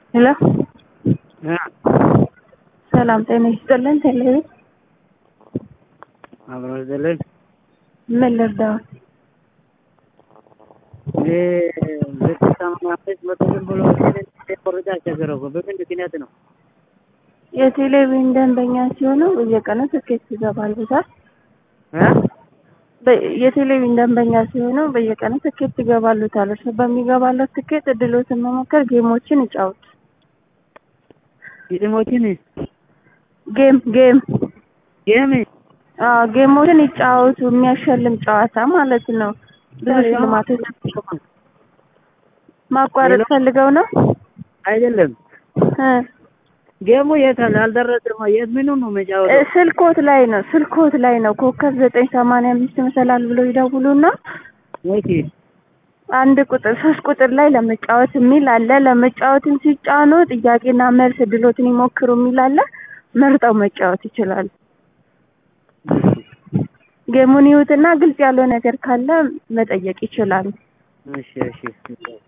ሄሎ ሰላም ጤና ይስጥልን። ቴሌቪዥን አብሮ ይዘልን ምን ልርዳዎት? እኔ ሁለት ሰማንያ አምስት መቶ ዝም ብሎ ቆርጫ አስቸገረው እኮ በምን ምክንያት ነው? የቴሌቪዥን ደንበኛ ሲሆኑ በየቀኑ ትኬት ይገባሉታል። እ? በ- የቴሌቪዥን ደንበኛ ሲሆኑ በየቀኑ ትኬት ይገባሉታል። እርሱ በሚገባለት ትኬት እድሎትን መሞከር፣ ጌሞችን ይጫወቱ። ግጥሞችን ጌም ጌም ጌም አዎ ጌሞችን ይጫወቱ። የሚያሸልም ጨዋታ ማለት ነው። ብዙ ሽልማቶች ማቋረጥ ፈልገው ነው አይደለም። እ ጌሙ የት አለ? አልደረስም። የት ምኑ ነው እ መጫወተው? ስልኮት ላይ ነው ስልኮት ላይ ነው። ኮከብ ዘጠኝ ሰማንያ አምስት መሰላል ብሎ ይደውሉና ኦኬ አንድ ቁጥር ሶስት ቁጥር ላይ ለመጫወት የሚል አለ። ለመጫወትም ሲጫኑ ጥያቄና መልስ እድሎትን ይሞክሩ የሚል አለ። መርጠው መጫወት ይችላሉ። ጌሙን ይዩትና ግልጽ ያለው ነገር ካለ መጠየቅ ይችላሉ። እሺ እሺ